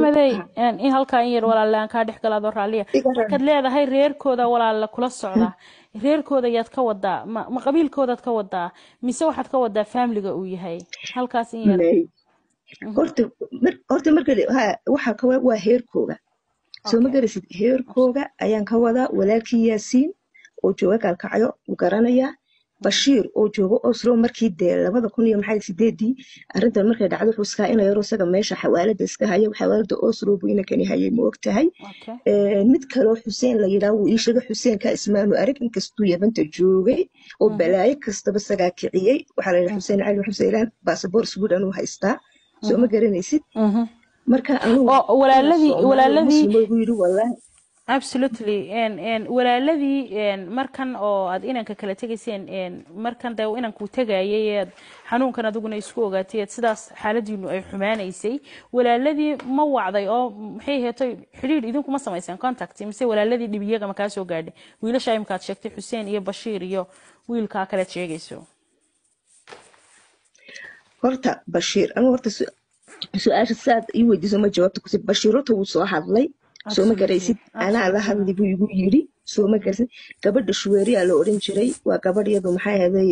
maxamedey ha een, in halkaa in yar walaalle aan kaa dhex galaado raalliya iga ran markaad leedahay reerkooda walaalle kula socda reerkooda yaad ka wadaa ma, ma qabiilkoodaad ka wadaa mise waxaad ka wadaa faamiliga uu yahay halkaas in yar may Mhm. horta mar horta marka la- ha waxa ka wa- waa heerkooga soo ma okay garasid heerkooga ayaan ka wadaa walaalkii yaasiin oo jooga gaalkacyo wuu garanayaa bashiir oo jooga oslo markii dee labada kun iyo maxay sideedii arrintan markay dhacdo wuxuu iskaa ina yaro isaga meesha xawaalada iska haya xawaalada oslo buu inankani hayay ma og tahay okay Ee, mid kaloo xuseen la yidhaah wuu ii sheegay xuseenka ismaanu arag inkastuu yabanta joogay oo Mhm. balaayo kastaba isagaa kiciyey waxaa la yidhaha Mhm. xuseen cali xuseylaan baasaboor sweden uu haystaa soo ma Mhm. garanaysid Mhm. marka anugu oo ina walaaladii soomaali walaaladii muslimo igu yidhi wallaahi absolutely n n walaaladii n markan oo aad inanka kala tegayseen n markan dee inankuu tegayay eed xanuunkan adiguna isku ogaatay eed sidaas xaaladiinu ay xumaanaysay walaaladii ma wacday oo maxay heetay xidhiidh idinkuma samayseen contact mise walaaladii dhibiyaga ma kaa soo gaadhay wiilasha imkaad sheegtay xuseen iyo bashiir iyo wiilkaa kalead sheegayso horta bashiir anu horta su- su-aasha saad ii weydiiso ma jawaabta kusi bashiir horta wuu soo hadlay soo ma absolutely garaysid anaa la absolutely hadli buu igu yidhi soo ma garaysid gabadha shuweeriyaa la odhan jiray waa gabadh iyadu maxay ahaday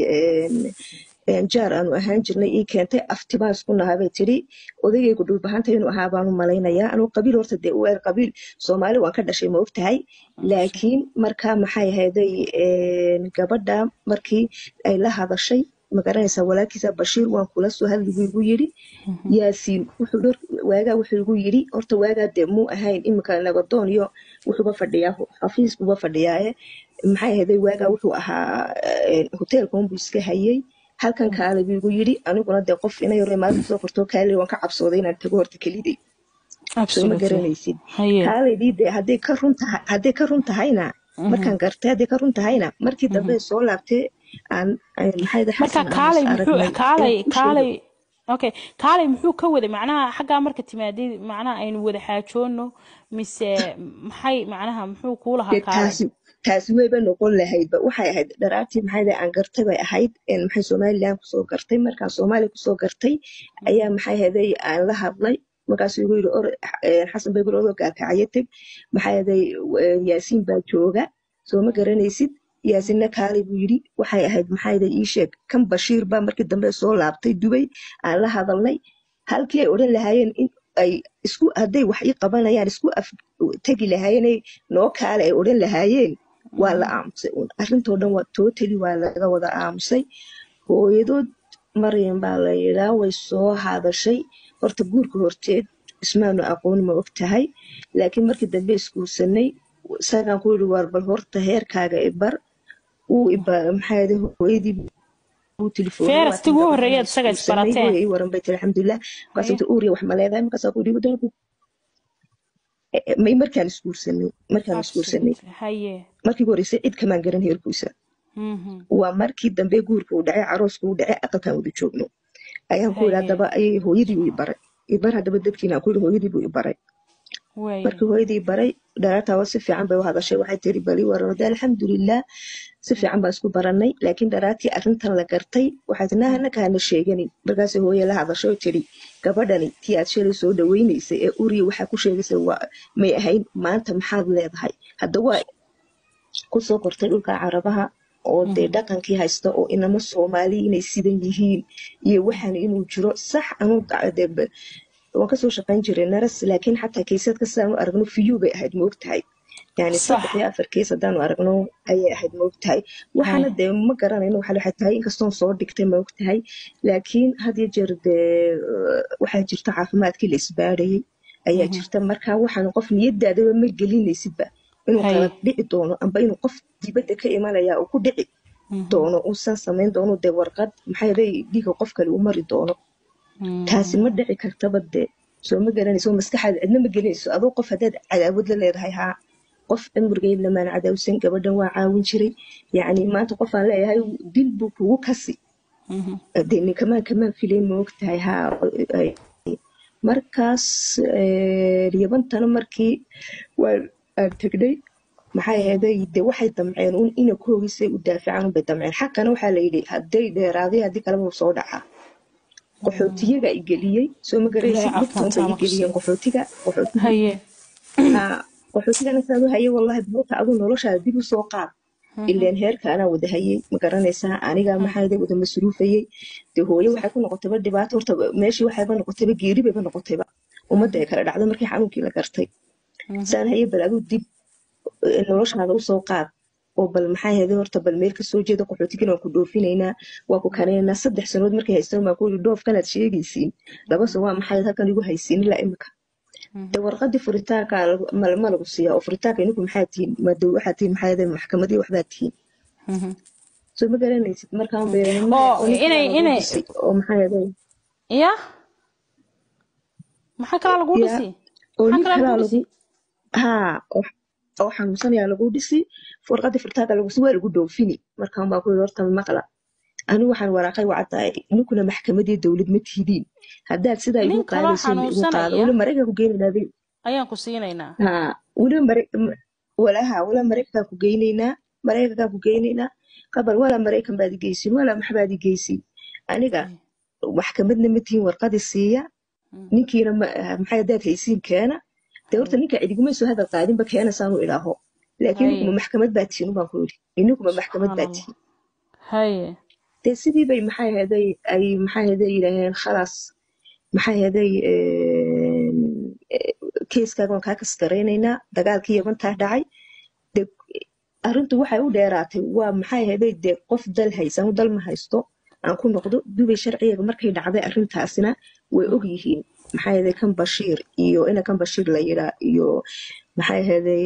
een, jaar aanu ahaan jirnay ii keentay aftimaan isku nahaa bay tidhi odagaygu dhulbahanta inuu ahaa baanu malaynayaa anuu qabiil horta dee u eer qabiil soomaali waan ka dhashay ma ogtahay laakiin markaa maxay ahaday een, gabadha markii ay la hadashay ma garanaysaa walaalkiisa bashiir waan kula soo hadli buu igu yidhi yaasiin wuxuu dhor waagaa wuxuu igu yidhi horta waagaa dee muu ahayn iminka nabadoon iyo wuxuuba fadhiyaa xafiis buuba fadhiyaaye maxay ahaday waagaa wuxuu ahaa een, hoteelka unbuu iska hayay halkan kaale buu igu yidhi aniguna dee qof ina yaro maalin soo korto kaale waan ka cabsooday inaan tago horta keliday soo ma absolutely garanaysid haye kaaleydii dee hadday ka run tahay hadday ka run tahayna Mhm. markaan gartay hadday ka run tahayna markii dambe Mhm. soo laabtay aan aan- maxay ahayd marka xasan aan is kaalay muxuu aragnay kaalay ayaan u sheegay kaalay okay kaalay muxuu ka waday macnaha xaggaa marka timaadid macnaha aynu wada xaajoono mise maxay macnaha muxuu kuu lahaa dee kaalay taasi taasi wayba noqon lahaydba waxay ahayd dharaartii maxay ahayd aan gartay bay ahayd een, maxay somaliland kusoo gartay markaan soomaaliya kusoo gartay ayaa maxay ahaday aan la hadlay markaasuu igu yidhi or een, xasan bay guri gaakacyo teg maxay ahaday een, yaasiin baa jooga soo ma garanaysid yaasinna kaalay buu yidhi waxay ahayd maxay ahaday ii sheeg kan bashiir baa markii dambe soo laabtay dubay aan la hadalnay halkii ay odhan lahaayeen in ay isku hadday wax ii qabanayaan isku af tegi lahaayeen noo kaale ay odhan lahaayeen waa la aamusay uun arrintoo dhan waa totally waa laga wada aamusay hooyadood maryam baa la yidhaa way soo hadashay horta guurka horteed ismaanu aqoon ma og tahay laakiin markii dambe isguursanay isagaan ku yidhi waar bal horta heerkaaga ibar uu iba maxaa yidhi hooyadii buu telefoonay feras waatan tiguu gabadhan horreeyaad isaga isguursanay isbarateen hooya ii waran bay tiri alxamdulilah markaas haye inta uuriya wax ma leedahay markaasaa ku yidhi wadanku may markaan isguursanay markaan isguursanay absolutely haye markii ugu horreysay cid kamaan garan heerkiisa Mhm. waa markii dambe guurka uu dhacay carooska uu dhacay aqalkan wada joogno ayaan ku yidhi haye haddaba ayay hooyadii uu i baray ibar haddaba dadkiina aan ku yidhi hooyadii buu i baray waye markii hooyadii baray dharaartaaba si fiican bay u hadashay waxay tiri bali waranode alxamdulilah si fiican baan isku baranay laakiin dharaartii arrintan la gartay waxay tii naha naka hana sheeganin markaas hooye la hadashay oo tiri gabadhani tii aad shalay soo dhaweynaysay ee uriya waxaa ku sheegaysay waa may ahayn maanta maxaad leedahay hadda waa kusoo kortay dhulka carabaha oo dee Mhm. dhaqankii haysta oo inama soomaali inay sidan yihiin iyo waxaan inuu jiro sax anuu da- dee ba- waan kasoo shaqayn jiray naras laakiin xataa kaysadka sidaan u aragno fiyu bay ahayd ma ogtahay yani sax saddex iyo afar keys haddaanu aragno ayay ahayd ma ogtahay waxaana haye dee ma garanayno waxa waxay tahay inkastoon soo dhigtay ma ogtahay laakiin had iyo jeer dee eh, waxaa jirta caafimaadkii la isbaadhayay ayaa Mhm. jirta marka waxaan qof niyadaadaba ma gelinaysidba inuu haye kala dhici doono amba inuu qof dibadda ka imanaya uu ku dhici Mhm. doono uusan samayn doono dee warqad maxay ahaday dhiiga qof kale uu mari doono taasi ma Mhm. dhici kartaba dee soo ma garanayso maskaxaada cidna ma gelinayso adoo qof haddaad cadaawad la leedahay haa qof cimrigeed lamaan cadaawsan gabadhan waa caawin jiray yacni maanta qof aan leeyahay dil buu kugu kasi Mhm. dee ninkamaan kamaan filayn ma ogtahay haa ay- markaas eh, yabantana markii waa aan tegnay maxay ahaday dee waxay damceen un ina koogisay u daafacaan unbay damceen xaqana waxaa la yidhi hadday dheeraaday haddii kaleba wuu soo dhacaa qaxootiyaga i geliyey soo ma garaysid Ilaahay dhibtoon bay caafimaad i geliyeen ha ku qaxootiga qaxootiga haye haa qaxootigana saad u haye wallahi buuta adu noloshaada dib u soo qaad ileen heerka anaa wada hayey ma garanaysaa aniga maxaa wada masruufayey dee hooye waxay ku noqotayba dhibaato horta meeshii waxayba noqotayba geeri bayba noqotayba ummadda ay kala dhacdo markii xanuunkii la gartay saan haye bal aduu dib eh, noloshaada usoo qaad oo bal maxaa heeday horta bal meel kasoo jeeda qaxootigana waan ku dhoofinaynaa waa ku kanaynaa saddex sanood markay haystaan baan ku yidhi dhoofkanaad sheegaysiin laba sano waa maxay halkan igu haysiin ilaa imika de warqadii furitaanka lagu- ma ma lagu siiyaa oo furitaanka ininku maxaa tihiin ma dow waxaa tihiin maxaa yeelay maxkamadii waxbaa tihiin soo ma garanaysid markaan beeranimo oo oo ninkii inay lagu inay dhisay oo maxaa yeelay ya maxaa kalaa lagu ya dhisi oo maxaa nin kalaa kalaa lagu lagu dhisi haa oo oo xanuunsanayaa lagu dhisi warqadii furitaanka lagu si waa lagu dhoofini markaan baa ku yidhi horta maqla anigu waxaan waraaqay wacdahay ninkuna maxkamadii dowlad ma tihidiin haddaad sidaa igu nin kaloo qaadayso igu qaado xanuunsanaya weli maraykan ku geynaynaa bay ayaan ku siinaynaa haa weliba mare walaha wala maraykankaa ku geynaynaa maraykankaa ku geynaynaa qabal walaa maraykan baad igeysin walaa maxbaad igeysin aniga maxkamadna ma tihiin warqadii siiya ninkiina ma- maxay haddaad haysiin keena dee horta ninka cidiguma soo hadal qaadinba keena saanu idhaaho laakiin haye ninkuma maxkamad baa tihiin ubaan ku yidhi ininkuma maxkamad subxaan baa allah tihiin haye dee sidii bay maxay ahaday ay maxay ahaday yidhaaheen khalaas maxay ahaday keeskaaga waan kaa kasgaraynaynaa dagaalkii yabantaa dhacay de arrintu waxay u dheeraatay waa maxay ahaday dee qof dal haysan dal ma haysto aan ku noqdo dubay sharciyaga markay dhacday arrintaasina way og yihiin maxay ahaday kan bashiir iyo ina kan bashiir la yiraa iyo maxay ahaday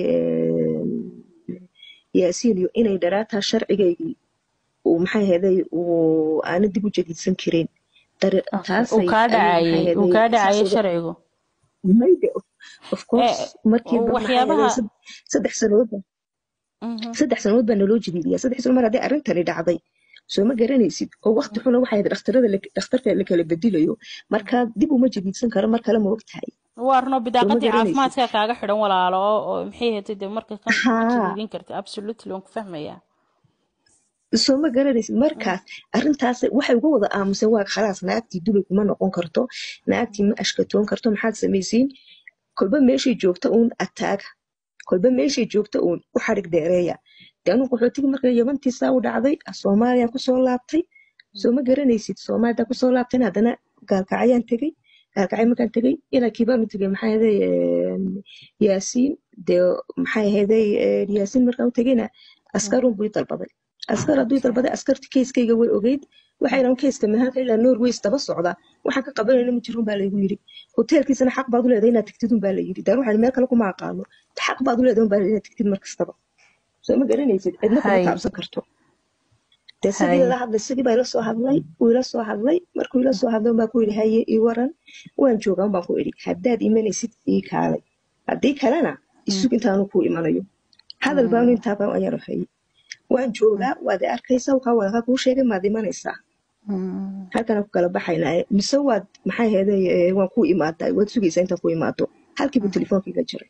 yaasiin iyo inay dharaataa sharcigaygii uu maxay ahaday uu aana dib u jadiidsan karin Okay. uu taasay kaa ayay maxay dhacayay uu ahaday kaa dhacayay saas uga sharcigu mayde of course ee markiiba maxay ahaday waxyaabaha sad- saddex sanoodba Mhm. saddex sanood baa naloo jadiidiyaa saddex sanood mar haddii arrintani dhacday soo ma garanaysid oo waqti xuna waxay ahayd dhakhtarada la- dhakhtarka la kala bedelayo markaa dib uma jadiidsan karo mar kale ma ogtahay waa runo soo ma bidaaqadii garanaysid caafimaadka kaaga xidhan walaalo oo oo maxay ahayd dee marka kan ma haa jadiidin karta absolutely waan ku fahmayaa soo ma garanaysid markaas arrintaas waxay uga wada aamuseen waa khalaas naagtii dubay kuma noqon karto naagtii ma ashkatoon karto maxaad samaysiin kolba meeshay joogta uun ataaga kolba meeshay joogta uun u xadhig dheereeya de anuu qaxootiga marka yabantiisaa u dhacday soomaaliya kusoo laabtay soo ma garanaysid soomaalida kusoo laabtayna haddana gaalkacyaan tegey gaalkacay markaan tegey inankii baanu tegey maxaa ahaday yaasiin dee maxay ahaday yaasiin markaan u tegeyna askarun buu i dalbaday askar hadduu i okay dalbaday askarti keiskayga way ogeyd waxay dhahan keiska mahaanka ilaa norways daba socda waxaan ka qabanayna ma jirun baa laygu yidhi hoteelkiisana xaq baad u leedahay inaad tagtid un baa la yidhi daan waxaan meel kale kuma aqaano xaq baad u leedahay un baa la yidhi inaad tagtid mar kastaba soo ma garanaysid cidna kuma hay taabsan karto dee sidii hay lala hadlay sidii baa ila soo hadlay wuu ila soo hadlay markuu ila soo hadlay baa ku yidhi haye ii waran waan joogaa baan ku idhi haddaad imanaysid ii kaalay haddii kalena isug intaanu ku imanayo hadal baanu intaa baan ayaan hayay waan joogaa waad i arkaysaa waxaa wadaqa kuu sheegay maad imanaysaa halkana ku kala baxaynaa mise waad maxay ahaday waan ku imaadaa waad sugaysaa intaan ku imaado halkiibu telefoonkiiga jiray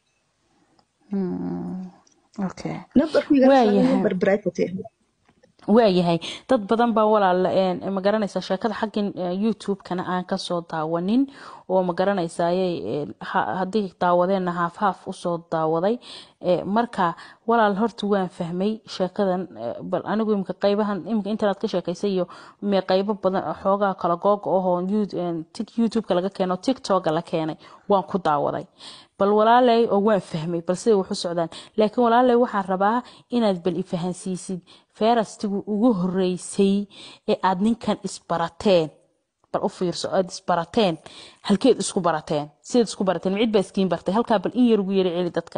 okay nambarku igala saaray waayahay nambar private ah waayahay dad badan baa walaal een, ma garanaysaa sheekada xaggan eh, youtube-kana aan kasoo daawanin oo ma garanaysayay haddii daawadeenna haaf haaf usoo daawaday Eh, marka walaal horta waan fahmay sheekadan eh, bal anigu imika qaybahan imika internet ka sheekaysay iyo me qaybo badan xoogaa kala googa ahoo You- een, Tik- youtube-ka laga keeno tiktok la keenay waan ku daawaday bal walaalay oo waan fahmay bal siday wax u socdaan laakiin walaalay waxaan rabaa inaad bal ifahansiisid feerastigu ugu horeysay ee aad ninkan isbarateen bal u fiirso aad isbarateen halkeed isku barateen sidaad isku barateen micid baa iskiin bartay halkaa bal in yar ugu yara celi dadka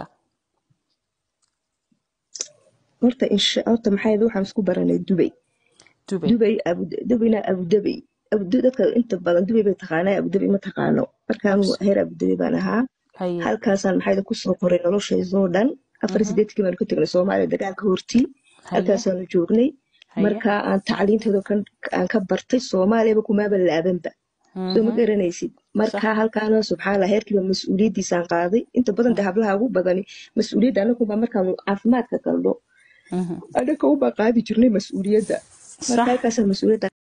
horta insha horta maxay ahayd waxaan isku baranay dubay dubay dubay abu dubina abudabi abu dadka inta badan dubay bay taqaanaa abudabi ma taqaano markaanu Abs- heer abudabi baan ahaa haye halkaasaan maxay ahayd kusoo koray noloshaydoo dhan afar Mhm. sideedkii baanu ka tegnay soomaaliya dagaalka hortii haye halkaasaanu joognay haye marka aan tacliinteedo kan aan ka bartay soomaaliyaba kumaaba laabanba soo ma Mhm. garanaysid sax marka halkaana subxaanallah heerkiiba mas-uuliyaddiisaan qaaday inta badan de hablaha ugu badani mas-uuliyadda anagunbaa markaanu caafimaadka galno Mhm. anaka ubaa qaadi jirnay mas-uuliyadda marka sax halkaasaan mas-uuliyadda